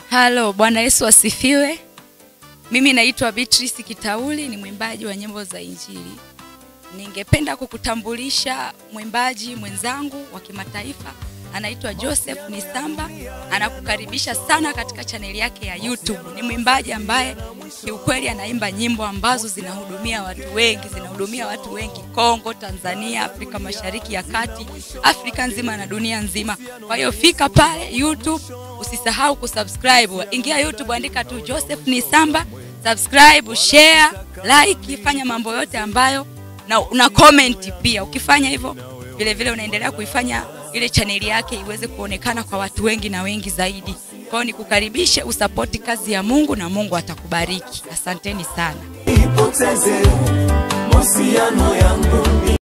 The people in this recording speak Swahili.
Halo, Bwana Yesu asifiwe. Mimi naitwa Beatrice Kitauli, ni mwimbaji wa nyimbo za Injili. Ningependa kukutambulisha mwimbaji mwenzangu wa kimataifa anaitwa Joseph Nisamba. Anakukaribisha sana katika chaneli yake ya YouTube. Ni mwimbaji ambaye kiukweli anaimba nyimbo ambazo zinahudumia watu wengi, zinahudumia watu wengi Kongo, Tanzania, Afrika Mashariki ya Kati, Afrika nzima na dunia nzima. Kwa hiyo fika pale YouTube, usisahau kusubscribe. Ingia YouTube, andika tu Joseph Nisamba, subscribe, share, like, fanya mambo yote ambayo na una comment pia. Ukifanya hivyo vile vile unaendelea kuifanya ile chaneli yake iweze kuonekana kwa watu wengi na wengi zaidi. Kwa hiyo nikukaribishe usapoti kazi ya Mungu na Mungu atakubariki. Asanteni sana. Nipoteze mahusiano yangu